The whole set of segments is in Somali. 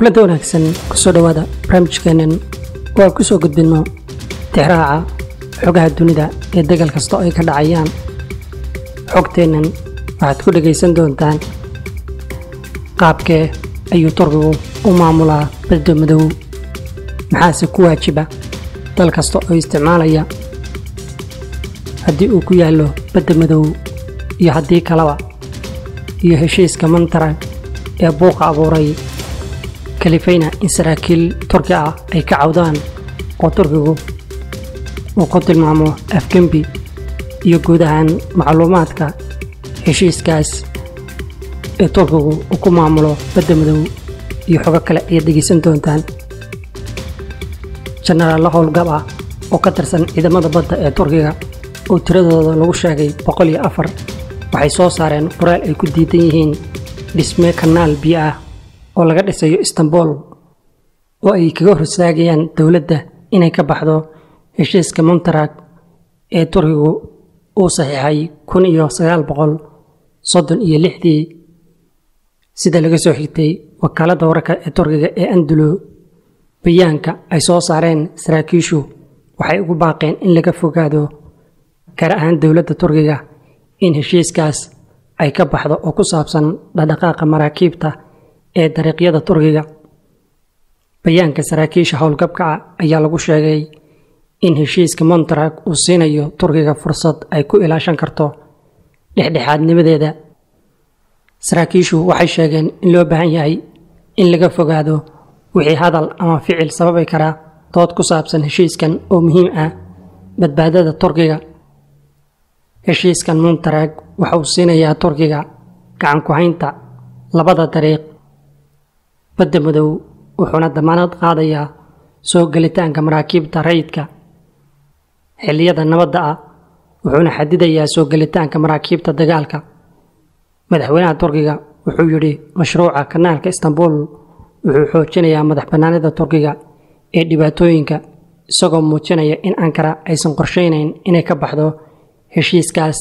kulada wanaagsan kusoo dhowaada barnaamijkeennan oo aan ku soo gudbinno tixraaca xogaha dunida ee degal kasta oo ay ka dhacayaan xogteennan waxaad ku dhegaysan doontaan qaabkee ayuu turkigu u maamulaa badda madow maxaase ku waajiba dal kasta oo isticmaalaya haddii uu ku yaallo badda madow iyo haddii kaleba iyo heshiiska mantarag ee buuqa abuuray kalifayna in saraakiil turki ah ay ka cawdaan oo turkigu uu ku tilmaamo afgembi iyo guud ahaan macluumaadka heshiiskaas ee turkigu uu ku maamulo badda madow iyo xogo kale ayaad dhegaysan doontaan jenaraalla howlgab ah oo ka tirsan ciidamada badda ee turkiga oo tiradooda lagu sheegay boqol iyo afar waxay soo saareen qoraal ay ku diidan yihiin dhisme kanaal biyo ah oo laga dhisayo istanbul oo ay kaga horsaagayaan dowladda inay ka baxdo heshiiska montarag ee turkigu uu saxiixay kun iyo sagaal boqol soddon iyo lixdii sida laga soo xigtay wakaaladda wararka ee turkiga ee andulo bayaanka ay soo saareen saraakiishu waxay ugu baaqeen in laga fogaado gaar ahaan dowladda turkiga in heshiiskaas ay ka baxdo oo ku saabsan dhaqdhaqaaqa maraakiibta ee dariiqyada turkiga bayaanka saraakiisha howlgabka ah ayaa lagu sheegay in heshiiska montarag uu siinayo turkiga fursad ay ku ilaashan karto dhexdhexaadnimadeeda saraakiishu waxay sheegeen in loo baahan yahay in laga fogaado wixii hadal ama ficil sababi karaa dood ku saabsan heshiiskan oo muhiim ah badbaadada turkiga heshiiskan montarag waxa uu siinayaa turkiga gacan ku-haynta labada dariiq badda madow wuxuuna damaanad qaadayaa soo gelitaanka maraakiibta rayidka xilliyada nabadda ah wuxuuna xadidayaa soo gelitaanka maraakiibta dagaalka madaxweynaha turkiga wuxuu yidhi mashruuca kanaalka istanbul wuxuu xoojinayaa madax bannaanida turkiga ee dhibaatooyinka isagoo muujinaya in ankara aysan qorshaynayn inay ka baxdo heshiiskaas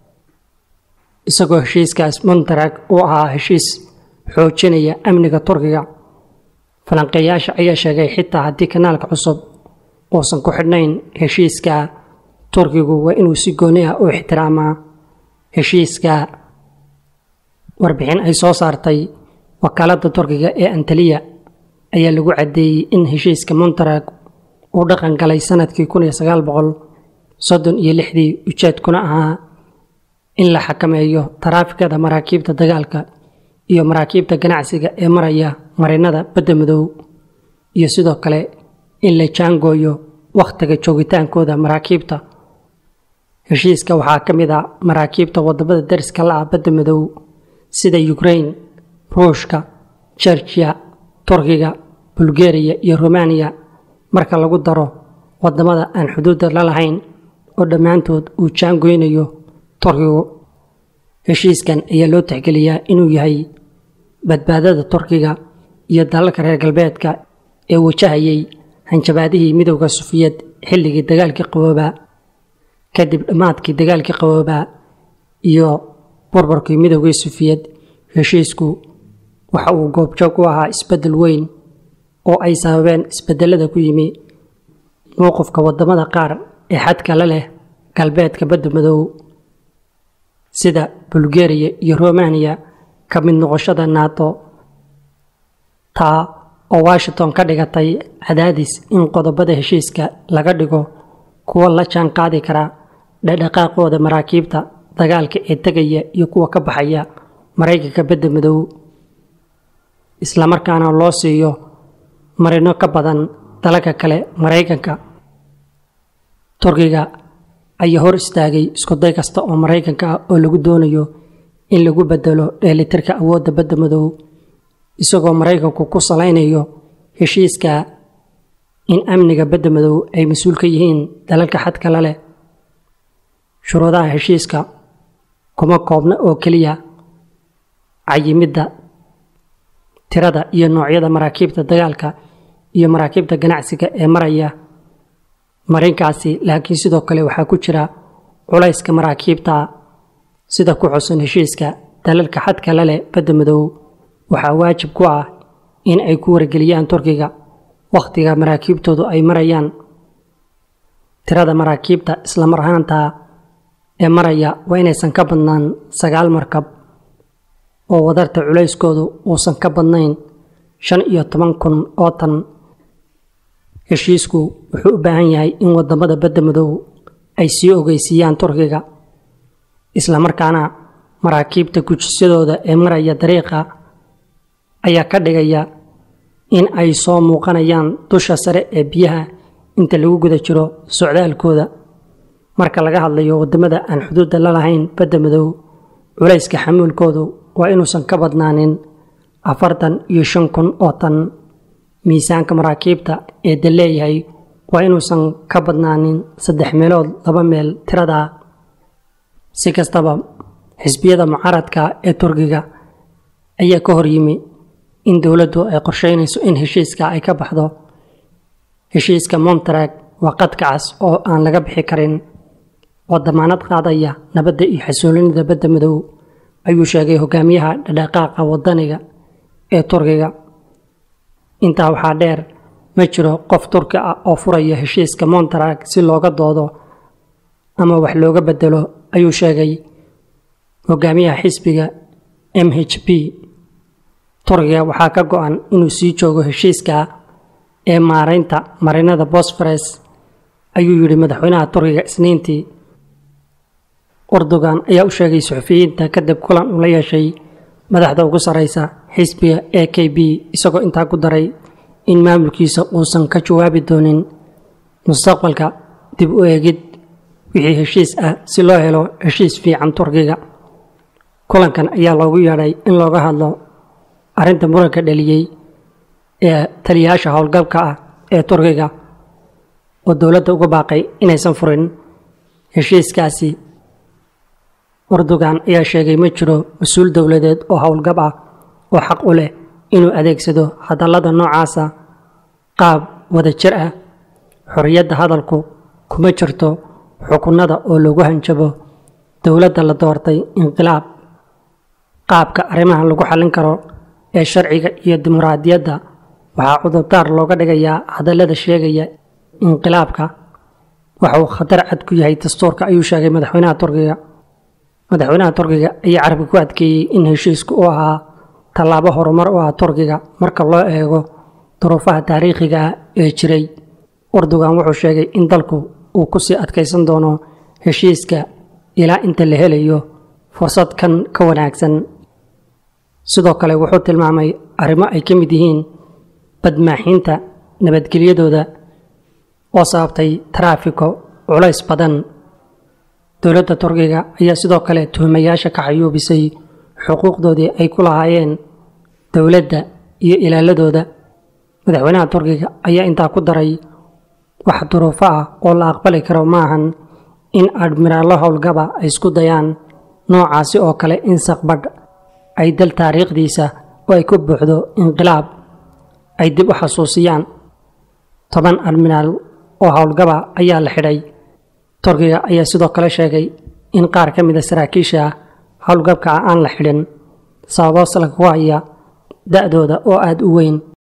isagoo heshiiskaas montarag uu ahaa heshiis xoojinaya amniga turkiga falanqeeyaasha ayaa sheegay xitaa haddii kanaalka cusub uusan ku xidhnayn heshiiska turkigu waa inuu si gooni ah u ixtiraamaa heshiiska warbixin ay soo saartay wakaaladda turkiga ee antaliya ayaa lagu caddeeyey in heshiiska montarag uu dhaqan galay sanadkii kun iyo sagaal boqol soddon iyo lixdii ujeedkuna ahaa in la xakameeyo taraafikada maraakiibta dagaalka iyo maraakiibta ganacsiga ee maraya marinada badda madow iyo sidoo kale in la jaangooyo wakhtiga joogitaankooda maraakiibta heshiiska waxaa ka mid ah maraakiibta wadamada dariska la ah badda madow sida ukrain ruushka jerjiya turkiga bulgariya iyo romaniya marka lagu daro wadamada aan xuduudda la lahayn oo dhammaantood uu jaangoynayo turkigu heshiiskan ayaa loo tixgeliyaa inuu yahay badbaadada turkiga iyo dalalka reer galbeedka ee wajahayay hanjabaadihii midowda sufiyad xilligii dagaalkii qaboobaa kadib dhammaadkii dagaalkii qaboobaa iyo burburkii midowgii sufiyad heshiisku waxa uu goobjoog u ahaa isbeddel weyn oo ay sababeen isbedelada ku yimi mowqifka wadamada qaar ee xadka la leh galbeedka badda madow sida bulgariya iyo romaniya ka mid noqoshada nato taa oo washington ka dhigatay cadaadis in qodobada heshiiska laga dhigo kuwa la jaan qaadi kara dhaqdhaqaaqooda maraakiibta dagaalka ee tegaya iyo kuwa ka baxaya maraykanka badda madow islamarkaana loo siiyo marino ka badan dalalka kale maraykanka turkiga ayaa hor istaagay iskuday kasta oo maraykanka ah oo lagu doonayo in lagu bedelo dheelitirka awoodda badda madow isagoo maraykanku ku salaynayo heshiiska in amniga badda madow ay mas-uul ka yihiin dalalka xadka la leh shuruudaha heshiiska kuma koobna oo keliya cayimidda tirada iyo noocyada maraakiibta dagaalka iyo maraakiibta ganacsiga ee maraya marinkaasi laakiin sidoo kale waxaa ku jira culayska maraakiibta sida ku xusan heshiiska dalalka xadka la leh badda madow waxaa waajib ku ah in ay ku wargeliyaan turkiga wakhtiga maraakiibtoodu ay marayaan tirada maraakiibta islamar ahaanta ee maraya waa inaysan ka badnaan sagaal markab oo wadarta culayskoodu uusan ka badnayn shan iyo toban kun oo tan heshiisku wuxuu u baahan yahay in wadamada badda madow ay sii ogeysiiyaan turkiga islamarkaana maraakiibta gujisyadooda ee maraya dariiqa ayaa ka dhigaya in ay soo muuqanayaan dusha sare ee biyaha inta lagu guda jiro socdaalkooda marka laga hadlayo wadamada aan xuduudda la lahayn badda madow culayska xamuulkoodu waa inuusan ka badnaanin afartan iyo shan kun oo tan miisaanka maraakiibta ee da leeyahay waa inuusan ka badnaanin saddex meelood laba meel tirada si kastaba xisbiyada mucaaradka ee turkiga ayaa ka hor yimi in dowladdu ay qorsheynayso in heshiiska ay ka baxdo heshiiska montrag waa qadka cas oo aan laga bixi karin oo damaanad qaadaya nabadda iyo xasuulinida badda madow ayuu sheegay hogaamiyaha dhadhaqaaqa wadaniga ee turkiga intaa waxaa dheer ma jiro qof turki ah oo furaya heshiiska montrag si looga doodo ama wax looga bedelo ayuu sheegay hogaamiyaha xisbiga m h p turkiga waxaa ka go-an inuu sii joogo heshiiska ee maaraynta marinada bosfores ayuu yidhi madaxweynaha turkiga isniintii erdogan ayaa u sheegay suxufiyiinta kadib kulan uu la yeeshay madaxda ugu sarreysa xisbiga a k b isagoo intaa ku daray in maamulkiisa uusan ka jawaabi doonin mustaqbalka dib u eegid wixii heshiis ah si loo helo heshiis fiican turkiga kulankan ayaa loogu yeedhay in looga hadlo arrinta muranka dhaliyey ee taliyayaasha howlgabka ah ee turkiga oo dowladda uga baaqay inaysan furin heshiiskaasi erdogan ayaa sheegay ma jiro mas-uul dowladeed oo howlgab ah oo xaq u leh inuu adeegsado hadallada noocaasa qaab wada jir ah xorriyadda hadalku kuma jirto xukunada oo lagu hanjabo dowladda la doortay inqilaab qaabka arrimahan lagu xallin karo ee sharciga iyo dimuqraadiyadda waxaa cudurdaar looga dhigayaa hadallada sheegaya inqilaabka waxa uu khatar cad ku yahay dastuurka ayuu sheegay madaxweynaha turkiga madaxweynaha turkiga ayaa carabka ku adkeeyey in heshiisku uu ahaa tallaabo horumar u ah turkiga marka loo eego duruufaha taariikhiga ah ee jiray erdogan wuxuu sheegay in dalku uu ku sii adkaysan doono heshiiska ilaa inta la helayo fursad kan ka wanaagsan sidoo kale wuxuu tilmaamay arrimo ay ka mid yihiin badmaaxiinta nabadgelyadooda oo sababtay taraafiko culays badan dowladda turkiga ayaa sidoo kale tuhumayaasha ka xayuubisay xuquuqdoodii ay ku lahaayeen dowladda iyo ilaaladooda madaxweynaha turkiga ayaa intaa ku daray wax duruufo ah oo la aqbali karo maahan in admiraallo howlgaba ay isku dayaan noocaasi oo kale in saqbadh ay dal taariikhdiisa oo ay ku buuxdo inqilaab ay dib u xasuusiyaan toban admiraal oo howlgaba ayaa la xidhay turkiga ayaa sidoo kale sheegay in qaar ka mid a saraakiisha howlgabka ah aan la xidhin sababo salka ku haya da-dooda oo aada u weyn